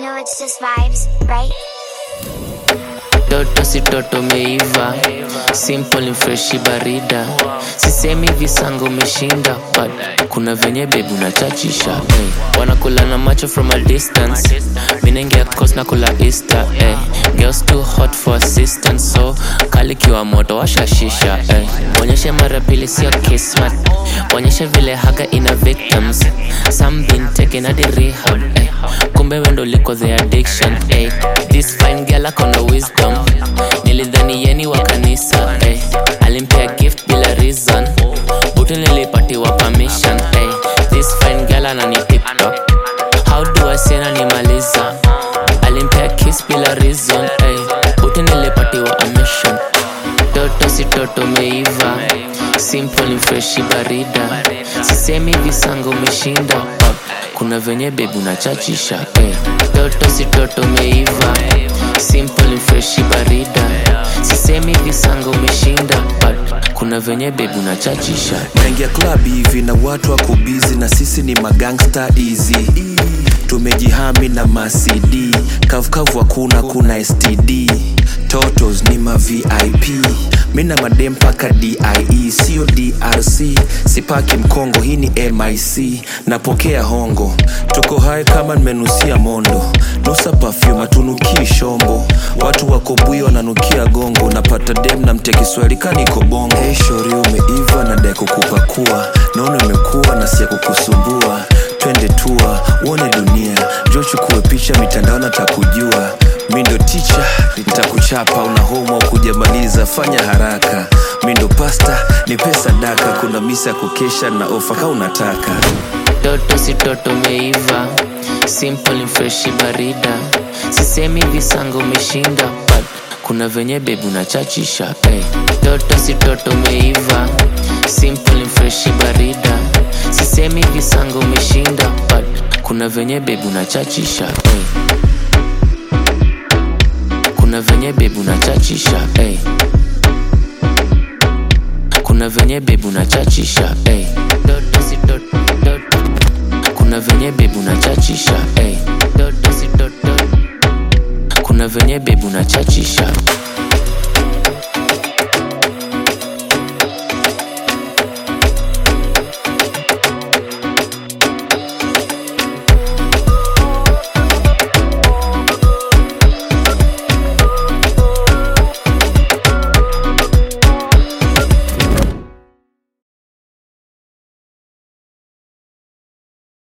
know it's just vibes, right? Toto si toto meiva simple ni freshi barida sisemi visango umeshinda but kuna venye bebu nachachisha hey. wanakula na macho from a distance minengia cos na kula easter hey. girls too hot for assistance so kalikiwa moto washashisha hey. onyeshe mara pili sio kismat onyeshe vile haga ina victims some been taken at the rehab hey. kumbe wendo liko the addiction hey. this fine girl akona wisdom nilidhani yeni wa kanisa hey. alimpea gift bila reason butu nilipatiwa permission hey. this fine girl anani tiktok how do I say nanimaliza alimpea kiss bila reason hey. butu nilipatiwa a mission toto si toto meiva simple ni freshi barida sisemi visango umeshinda but kuna venye bebu nachachisha hey. toto si toto meiva simple ni freshi barida sisemi visango umeshinda but kuna venye bebu nachachisha naingia club hivi na watu wako bizi na sisi ni magangsta easy tumejihami na macd kavukavu hakuna kuna std totos ni ma vip mi na madem mpaka die sio drc sipaki mkongo hii ni mic napokea hongo tuko hai kama nimenusia mondo nusa pafyum atunukii shombo watu wako bui wananukia gongo napata dem na mte kiswahili kaniko bongo hey, shori umeiva na dai kukupakua naona imekuwa na sia kukusumbua twende tua uone dunia jo chukue picha mitandao natakujua mi ndo ticha nitakuchapa una homo kujamaliza fanya haraka mi ndo pasta ni pesa daka kuna misa ya kukesha na ofa ka unataka toto si toto meiva simple ni freshi barida sisemi visango umeshinda but kuna venye bebu nachachisha hey. toto si toto meiva simple ni freshi barida sisemi visango umeshinda but kuna venye bebu nachachisha hey. kuna venye bebu nachachisha hey. kuna venye bebu nachachisha hey. toto si toto, toto. kuna venye bebu nachachisha hey. toto si toto. kuna venye bebu nachachisha